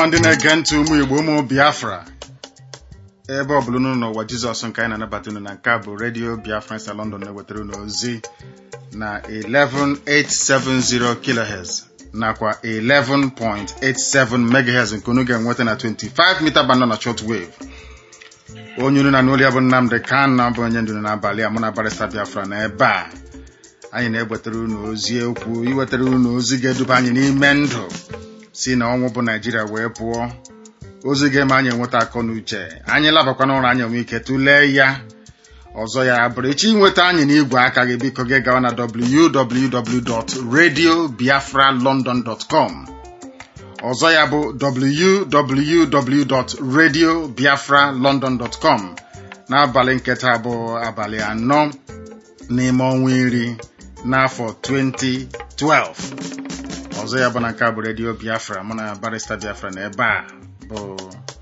ọma ndị na-ege ntị ụmụ Igbo ụmụ Biafra ebe ọ bụla unu n'ụwa Jizọs nke anyị na-anabata unu na nke a bụ redio Biafra na London na-ewetara unu ozi na 11870 kHz nakwa 11.87 MHz nke unu ga-enweta na 25 mita band na short wave onye unu na n'olu ya bụ Nnamdị Kanu bụ onye ndu n'abalị a mụ na barista Biafra na ebe a anyị na-ewetara unu ozi okwu iwetara unu ozi ga-eduba anyị n'ime ndụ si na ọnwụ bụ naijiria wee pụọ ozi ga-eme anyị enweta akọ na uche anyị labakwa n'ụra anyị enwe ike tụlee ya ọzọ ya bụrụ echi inweta anyị n'igwe aka gị biko gị gawa na www.radiobiafralondon.com ọzọ ya bụ www.radiobiafralondon.com n'abalị nketa bụ abalị anọ n'ime ọnwa iri n'afọ 2012 ọzọ ya bụ na nke a bụ redio biafra mụ na barista biafra na ebe a bụ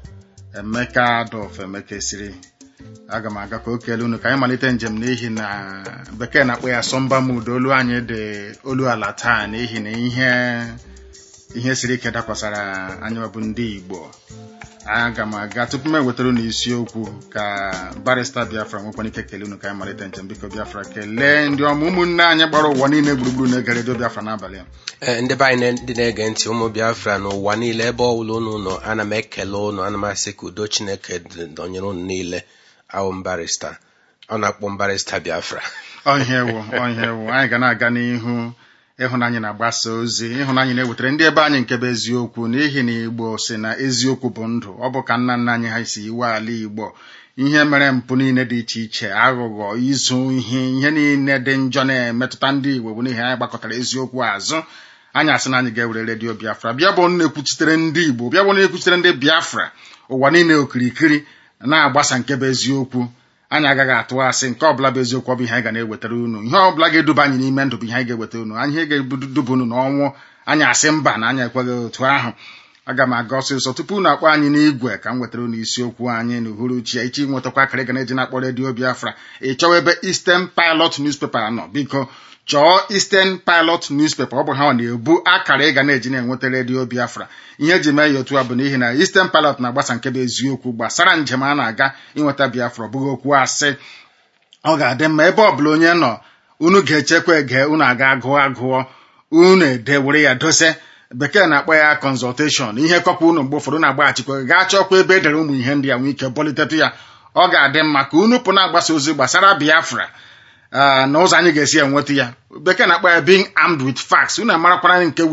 emeka adolf emeka esiri aga m aga ka o kelee unu ka anyị malite njem n'ihi na bekee na-akpọ ya sọmba mud olu anyị dị olu ala taa n'ihi na ihe ihe siri ike dakwasara anyị bụ ndị igbo aga m aga tupu m ewetara unu isiokwu ka barista biafra nwekwana ike kelee unu ka anyị malite njem biko biafra kelee ndị ọma ụmụnne anyị gbara ụwa niile gburugburu na-ege redio biafra n'abalị a ee ndị be anyị ndị na-ege ntị ụmụ biafra n'ụwa niile ebe ọbụla unu nọ ana m ekele unu ana m asị ka udo chineke dọnyere unu niile awụ mbarista ọ na-akpọ mbarista biafra ọhịa ewu ọhịa ewu anyị ga na-aga n'ihu ịhụnanya na-agbasa ozi ịhụnanya na-ewetara ndị ebe anyị nke bụ eziokwu n'ihi na igbo si na eziokwu bụ ndụ ọ bụ ka nna nna anyị ha si iwe ala igbo ihe mere mpụ niile dị iche iche aghụghọ izu ihe ihe niile dị njọ na-emetụta ndị igbo bụ n'ihi anyị gbakọtara eziokwu azụ anyị asị na anyị ga-ewere redio biafra bịa bụ na-ekwuchitere ndị igbo bịa bụ na-ekwuchitere ndị biafra ụwa niile okirikiri na-agbasa nke bụ eziokwu anyị agaghị atụ asị nke ọbụla bụ eziokwu ọ bụ ihe anyị ga na-ewetara unu ihe ọbụla ga-eduba anyị n'ime ndụ bụ ihe anyị ga-eweta unu anyị ihe ga-eduba unu n'ọnwụ anyị asị mba na anyị ekweghị otu ahụ aga m aga ọsịsọ tupu unu akpọ anyị n'igwe ka m wetara unu isiokwu anyị n'uhuruchi ya ichi nwetakwa akara ga na-eji na-akpọ redio biafra ị chọwa ebe Eastern Pilot newspaper nọ biko chọọ Eastern Pilot newspaper ọ bụ ha na-ebu akara ị ga na-eji na-enweta redio biafra ihe eji mee ya otu a bụ n'ihi na Eastern Pilot na-agbasa nke bụ eziokwu gbasara njem a na-aga inweta biafra ọ bụghị okwu asị ọ ga-adị mma ebe ọ bụla onye nọ unu ga-echekwa ege unu aga gụọ agụọ unu ede were ya dose bekee na-akpọ ya consultation ihe kọpa unu mgbe ụfọdụ na-agbaghachikwa gaa chọkwa ebe edere ụmụ ihe ndị a nwee ike bọlitetụ ya ọ ga-adị mma ka unu pụ na-agbasa ozi gbasara biafra na ụzọ anyị ga-esi enweta ya bekee na-akpọ ya being armed with facts unu amarakwara nke